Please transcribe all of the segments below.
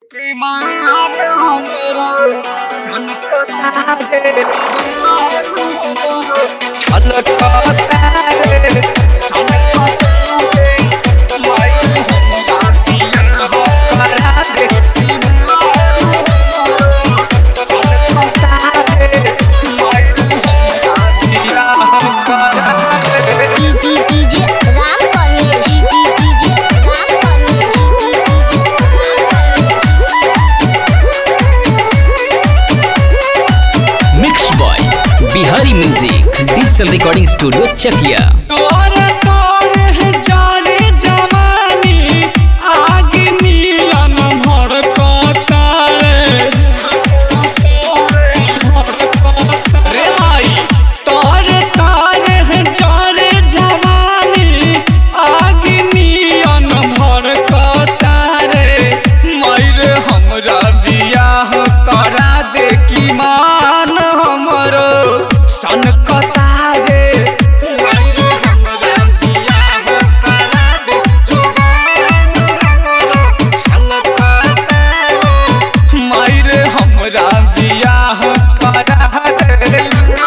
कि मान हमरा सनकता रे छलकता रे सनकता रे माई हमरा दिया हो करा दे कि मान सनकता रे माई हमरा दिया हो करा दे DJ DJ Ram Parvesh DJ Ram Parvesh mix by Bihari music digital recording studio Chakiya तोर तोर है जारे जवानी आग नीलन भड़कता रे रे भाई तोर तोर है जारे जवानी आग नीलन भड़कता रे मैरे हमरा बियाह करा दे की मान हमरो सनकता रे मायरे हमरा बियाह करा दे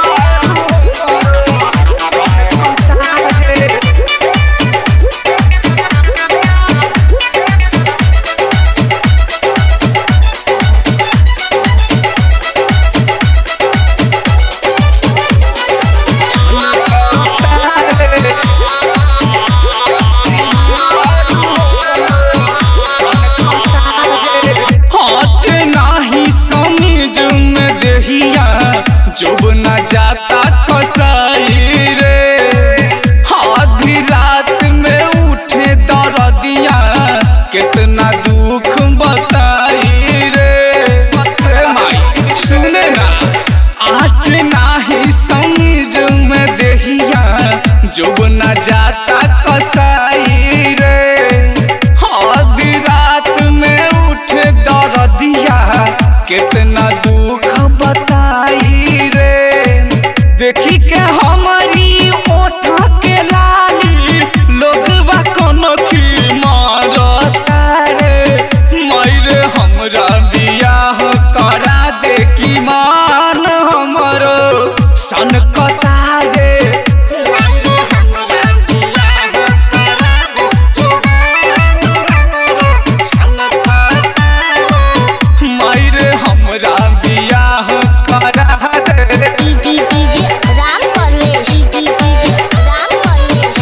हट नाही समीज में देहिया जब न जाता कसाई रे आधी रात में उठे दरदिया कितना दुख बताई रे रे माई सुने ना आज नाही समीज में देहिया जब न जाता कसाई रे आधी रात में उठे दरदिया कितना दुख बताई रे देखी के हमारी ओठ के लाली लोगवा कोनो की मारता रे मायरे हमरा बियाह करा दे की मान हमरो सनकता रे मायरे हमरा बियाह करा दे डीजे राम परवेश डीजे राम परवेश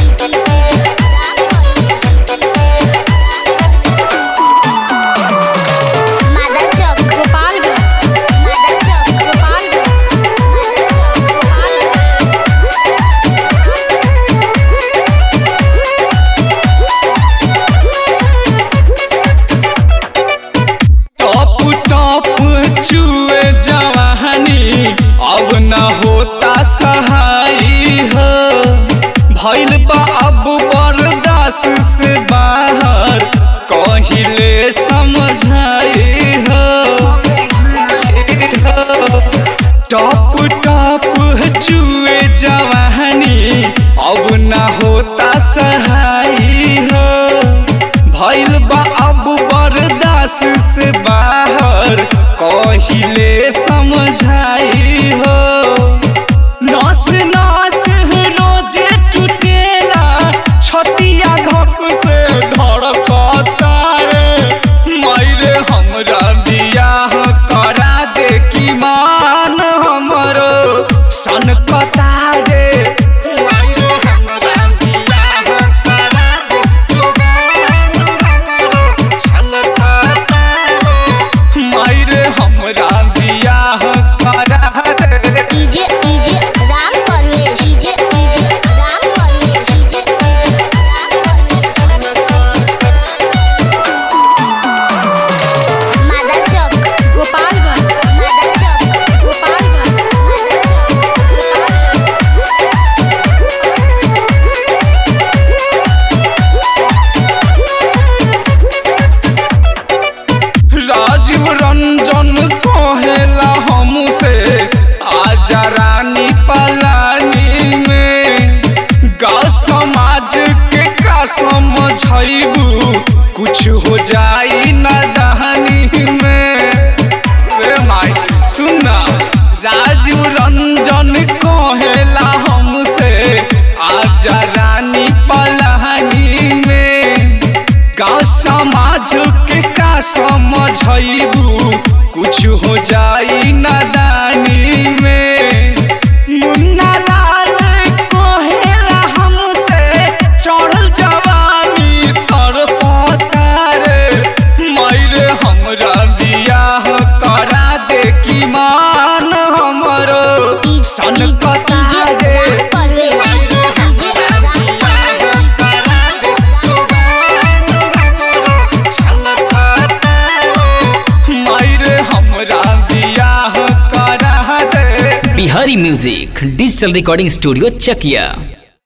मादा चौक गोपालगंज मादा चौक गोपालगंज मादा चौक टॉप टॉप चुए जवानी अब न होता सहाई हो भइल बा अब बर्दाश्त से बाहर कहिले समझाई हो टॉप टॉप चुए जवानी अब न होता सहाई हो भइल बा अब बर्दाश्त से बाहर कहिले समझाई हो नस नस रोजे टूटेला छतिया धक से धड़कता रे मायरे हमरा बियाह करा दे की मान हमरो सनकता रे मायरे हमरा समाज के का समझबू कुछ हो जाई नदानी में मुन्ना लाल कोहेला हमसे चढ़ल जवानी तर रे मैरे हमरा बियाह करा दे की मान हमरो सन डीजे रे राम परवेश डीजे राम मायरे हमरा बियाह करा दे Bihari music digital recording studio चकिया